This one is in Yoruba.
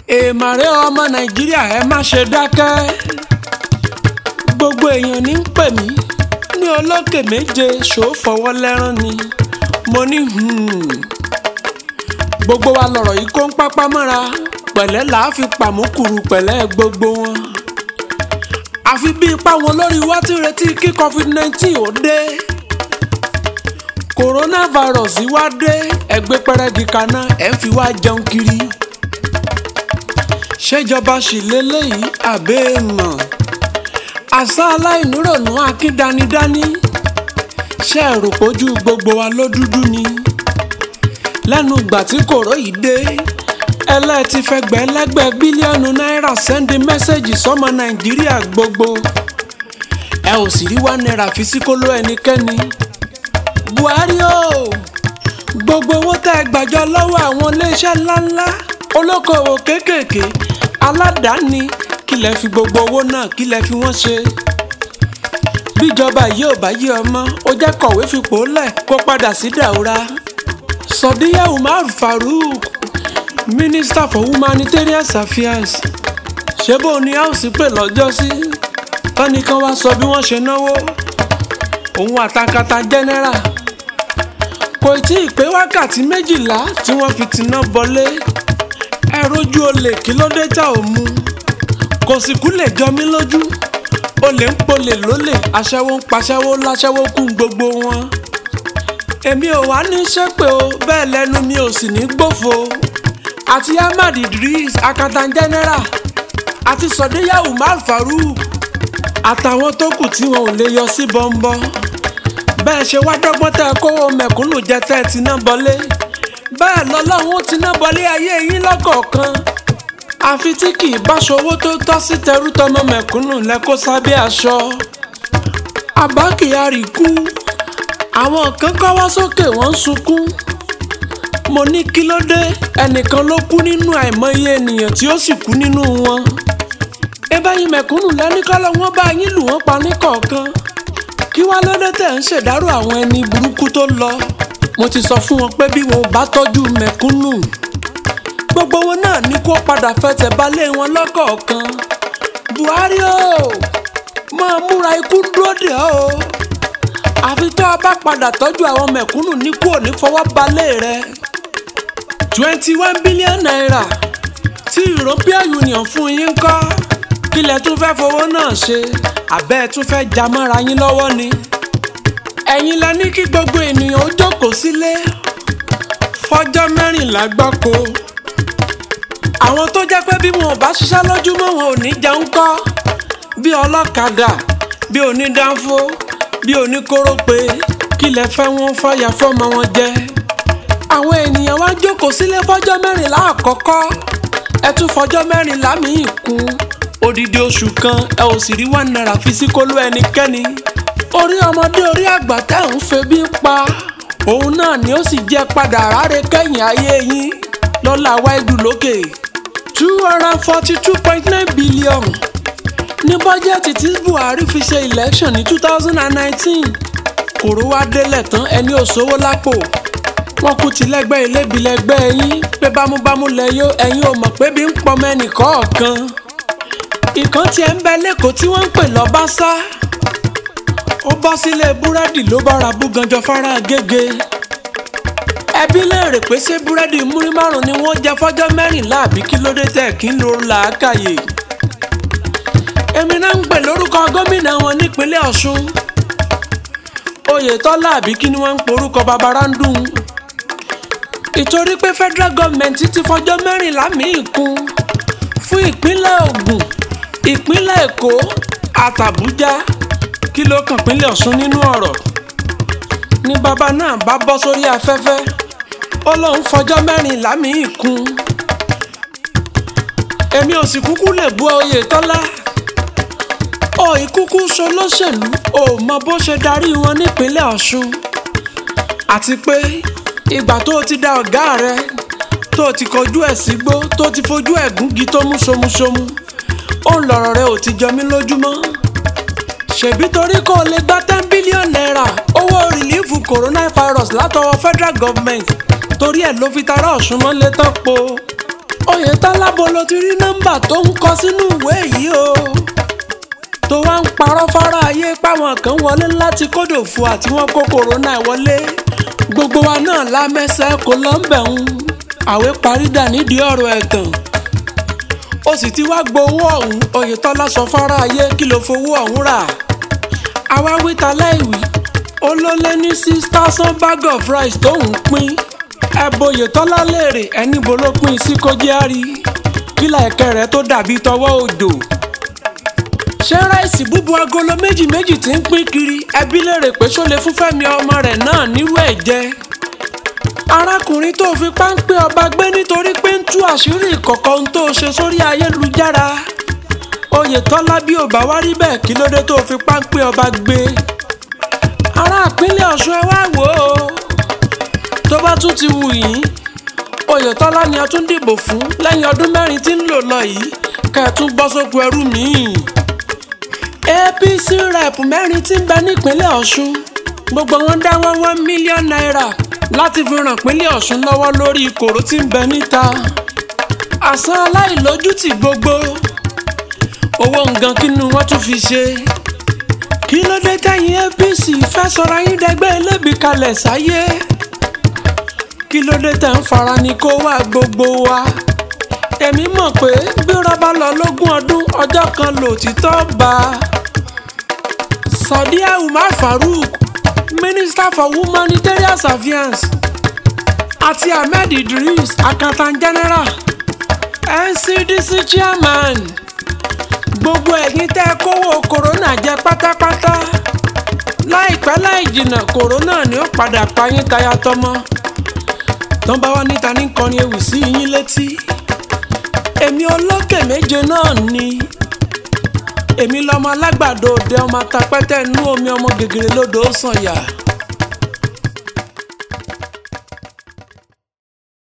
èèmàrè ọmọ nàìjíríà ẹ má ṣe dákẹ́ gbogbo èèyàn ní ń pè mí ní olókè méje ṣòó fọwọ́ lẹ́rán ni mo ní hmm. gbogbo wa lọ̀rọ̀ yìí kó ń pápá mọ́ra pẹ̀lẹ́ làá fi pàmùkùrù pẹ̀lẹ́ gbogbo wọn àfi bí ipá wọn lórí wá ti retí kí covid nineteen ó dé coronavirus wá dé ẹgbẹ́ pẹ́rẹ́gì kaná ẹ̀ ń fi wá jẹun kiri ṣèjọba sì lélẹ́yìí àbẹ́ mọ̀ àṣà aláìnírònú akíndanidání ṣe rò pójú gbogbo wa ló dúdú ni lẹ́nu ìgbà tí kòró yìí dé ẹlẹ́ẹ̀tì fẹgbẹ́ lẹ́gbẹ́ bílíọ̀nù náírà sẹ́ndí mẹ́sẹ̀gì sọ́mọ nàìjíríà gbogbo ẹ ò sì rí wá náírà fi sí kóló ẹnikẹ́ni buhari o gbogbo owó tẹ́ ẹ gbàjọ lọ́wọ́ àwọn iléeṣẹ́ ńláńlá olókoòwò kéékèèké aládàáni kí lẹ fi gbogbo owó náà kí lẹ fi wọ́n ṣe bíjọba yìí ò bá yí ọmọ ó jẹ́ kọ̀wé fipò lẹ̀ kó padà sí dàúrà sọdíyà umar farouk minister for humanitarian affairs ṣé bó ni house pè lọ́jọ́ sí tọ́nìkan wá sọ bí wọ́n ṣe náwó òun àtàkàtà general kò tí ì pé wákàtí méjìlá tí wọ́n fi tiná bọlé ẹ rojú olè kí ló dé tá ò mu kò sì kú lè jọ mí lójú olè ń polè lólè aṣẹ́wó ń paṣẹ́wó láṣẹ́wó kún gbogbo wọn èmi ò wá ní ṣépè o bẹ́ẹ̀ lẹ́nu mi ò sì ní gbòfo àti ahmad idris akatan general àti sọdíyà umar farouk àtàwọn tó kù tí wọn ò lè yọ sí bọ́ńbọ́ bẹ́ẹ̀ ṣe wá dọ́gbọ́n tẹ́ ẹ kówó mẹ̀kúnnù jẹ tẹ́ ẹ ti ná bọlé bẹ́ẹ̀ lọ́lọ́run ti ná bọlé ayé yín lọ́kọ̀ọ̀kan àfi tí kì í báṣọ owó tó tọ́ sí tẹrú tọmọ mẹ̀kúnnù lẹ́kọ́ sábẹ́ aṣọ Abba Kyari kú àwọn kan kọ́wọ́ sókè wọ́n ń sunkún mo ní kí ló dé ẹnìkan ló kú nínú àìmọye ènìyàn tí ó sì kú nínú wọn ẹ báyìí mẹ̀kúnnù lẹ́nìkọ́lọ́ wọn bá yín lù wọ́n pa ní kọ̀ọ̀kan kí wá lóde tẹ̀ ń ṣèdárò àwọn ẹni burúkú tó lọ mo ti sọ fún wọn pé bí wọn ò bá tọ́jú mẹ̀kúnnù gbogbo wọn náà ní kó padà fẹsẹ̀ balẹ̀ wọn lọ́kọ̀ọ̀kan buhari o máa múra ikú dúró dè ọ́ o àfi tó a bá padà tọ́jú àwọn mẹ̀kúnnù ní kú òní fọwọ́ balẹ̀ rẹ twenty one billion naira tí european union fún yín kọ́ kílẹ̀ tún fẹ́ fowó náà ṣe àbẹ́ ẹ̀ tún fẹ́ já mọ́ra yín lọ́wọ́ ni ẹ̀yin la ní kí gbogbo ènìyàn ó jókòó sílé fọjọ́ mẹ́rìnlá gbáko àwọn tó jẹ́ pé bí wọn ò bá ṣiṣẹ́ lójúmọ́ wọn ò ní jẹun kọ́ bí ọlọ́kadà bí onídàáfó bí oníkórópè kí lẹ fẹ́ wọn fàyà fọ́mọ wọn jẹ. àwọn ènìyàn wá jókòó sílé fọjọ́ mẹ́rìnlá àkọ́kọ́ ẹ tún fọjọ́ mẹ́rìnlá míì kún odidi oṣù kan ẹ ò sì rí one naira fi sí kóló ẹnikẹ́ni. orí ọmọdé orí àgbà tẹ́ ń febi pa òun náà ni ó sì jẹ́ padà ráre kẹ́yìn ayé yín lọ́la wáìdù lókè two hundred forty two point nine billion ní bọ́jẹ́tì tí buhari fi ṣe election ní two thousand and nineteen kòró wá délẹ̀ tán ẹni ò sówó lápò wọn kú ti lẹ́gbẹ́ ilébi lẹ́gbẹ́ yín pé bámúbámú lẹ yó ẹ̀yin ò mọ̀ pé bí ń pọmọ ẹnì kọ̀ọ̀kan ìkan tiẹ̀ ń bẹ lẹ́kọ̀ọ́ tí wọ́n ń pè lọ́básá ó bọ́ sílé búrẹ́dì ló bá ra búganjọ fara gègé ẹbí léèrè pé ṣé búrẹ́dì múrí márùn ni wọ́n jẹ fọ́jọ́ mẹ́rìnlá àbí kí ló dé tẹ̀ kí ń lo làákàyè èmi náà ń pè lórúkọ gómìnà wọn nípínlẹ̀ ọ̀ṣun oyètọ́lá àbí kí ni wọ́n ń porúkọ babarándùn ìtorí pé federal government ti fọjọ́ mẹ́rìnlá míì kún fún ìpínlẹ̀ ògùn ìpínlẹ̀ èkó àtàbújá kí ló kàn pínlẹ̀ ọ̀ṣun nínú ọ̀rọ̀ ni bàbá náà bá bọ́ sórí afẹ́fẹ́ ó lóun fọjọ́ mẹ́rìnlá míì kún èmi ò sì kúkú lè bú oyètọ́lá ò ìkúkú ṣolóṣèlú ò mọ bó ṣe darí wọn nípínlẹ̀ ọ̀ṣun àti pé ìgbà tó o ti da ọ̀gá rẹ tó o ti kọjú ẹ̀ sígbó tó o ti fojú ẹ̀ gúngi tó mú ṣomuṣomu ó ń lọ̀rọ̀ rẹ ò ti jọ mí lójúmọ́ ṣèbí torí kó o lè gba ten billion naira owó rìlífù coronavirus látọwọ́ federal government torí ẹ̀ ló fi tara ọ̀ṣun mọ́lẹ̀ tán po oyetola bolo ti rí nọ́mbà tó ń kọ sínú ìwé yìí o tó wá ń parọ́ fara ayé páwọn kan wọlé láti kódòfo àti wọn kó kòrónà wọlé gbogbo wa náà lámẹ́sẹ̀ kó lọ́nbẹ̀ ń àwé parí dà nídìí ọ̀rọ̀ ẹ̀tàn ó sì ti wá gbowó ọ̀hún oyetola sọ fara ayé kí ló fowó ọ̀hún rà àwa wíta láìwí ó ló lé ní six thousand bag of rice tóun pín ẹ̀bùn oyetola léèrè ẹni bo ló pín sí kó jẹ́ àrí kílà ẹ̀kẹ́ rẹ̀ tó dàbí tọwọ́ òjò ṣé ráìsì búbu agolo méjì méjì tí ń pín kiri ẹbí léèrè pé ṣó lè fún Fẹ́mi ọmọ rẹ̀ náà nírú ẹ̀ jẹ arákùnrin tó fi páńpẹ́ ọba gbé nítorí pé ń tú àṣírí ìkọ̀kọ̀ ohun tó ṣe sórí ayélujára Oyètọ́lá bí ò bá wá rí bẹ́ẹ̀ kí ló dé tó fi páńpẹ́ ọba gbé ará ìpínlẹ̀ Ọ̀ṣun ẹ wá wò ó tó bá tún ti wù yín Oyètọ́lá ni a tún dìbò fún lẹ́yìn ọdún mẹ́rin tí ń lò lọ yìí kẹ́ ẹ tún bọ́ sóko ẹrú míì APC rep mẹ́rin tí ń bẹ nípínlẹ̀ Ọ̀ṣun gbogbo wọn dá wọn one million naira láti fi ràn pínlẹ̀ Ọ̀ṣun lọ́wọ́ lórí ìkòrò tí ń bẹ níta àsán aláìlójútì gbogbo owó nǹkan kínú wọn tún fi ṣe kí ló dé tẹ̀yìn APC fẹ́ sọra yín dẹgbẹ́ ẹlẹ́bi kalẹ̀ sáyé kí ló dé tẹ̀ ń fara ní kó wá gbogbo wa èmi mọ̀ pé bí rọ́bà lọ lógún ọdún ọjọ́ kan lòtítọ́ bá a. Sadiya Umar Farouk Minister for Humanitarian Affairs àti Ahmed Idris Accountant General NCDC Chairman gbogbo ẹ̀yin tẹ́ kówó kòrónà jẹ pátápátá láìpẹ́ láì jìnnà kòrónà ni ó padà pa yín taya tọmọ tán bá wá níta ní kọrin ewì sí yín létí èmi olókè méje náà ni èmi lọmọ alágbàdo òde ọmọ atapẹ́tẹ́ inú omi ọmọ gègèrè lódò ó sànyà